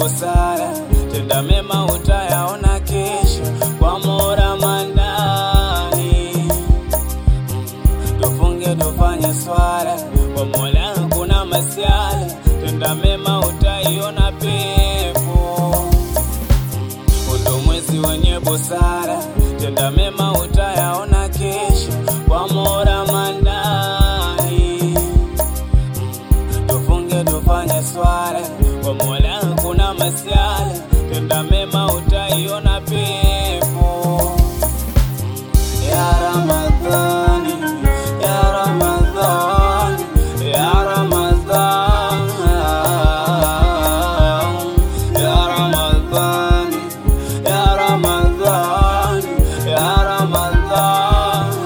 busara, tenda mema utayaona kesho kwa Mola Manani. Tufunge tufanye swala kwa Mola, kuna masiala, tenda mema utaiona pepo. Undo mwezi wenye busara, tenda mema utayaona kesho kwa Mola Manani. Tufunge tufanye swala kwa Mola, kuna masiala, tenda mema utaiona pepo. Ya Ramadhani, ya Ramadhani, ya Ramadhani, ya Ramadhani, ya Ramadhani, ya Ramadhani.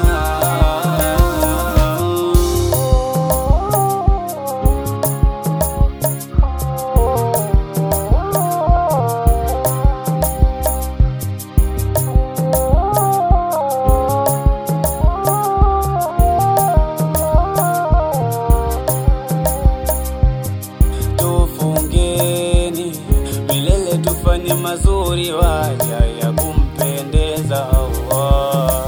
Tufungeni milele, tufanye mazuri waja ya kumpendeza Allah.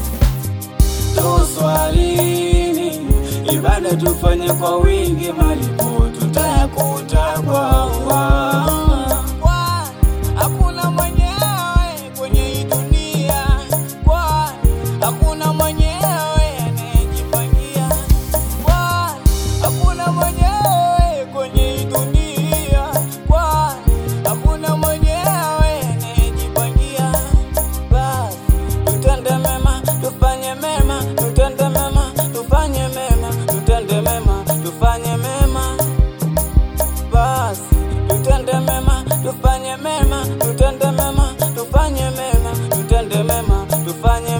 Tuswalini ibada tufanye kwa wingi, malipo tutayakuta kwa Allah. Hakuna mwenyewe kwenye hii dunia, kwani hakuna mwenyewe anayejipangia, kwani hakuna mwenyewe kwenye hii dunia, kwani hakuna mwenyewe anayejipangia. Basi tutende mema, tufanye mema, tutende mema, tufanye mema, tutende mema, tufanye mema basi tutende mema, tufanye mema, tutende mema, tufanye mema, tutende mema, tufanye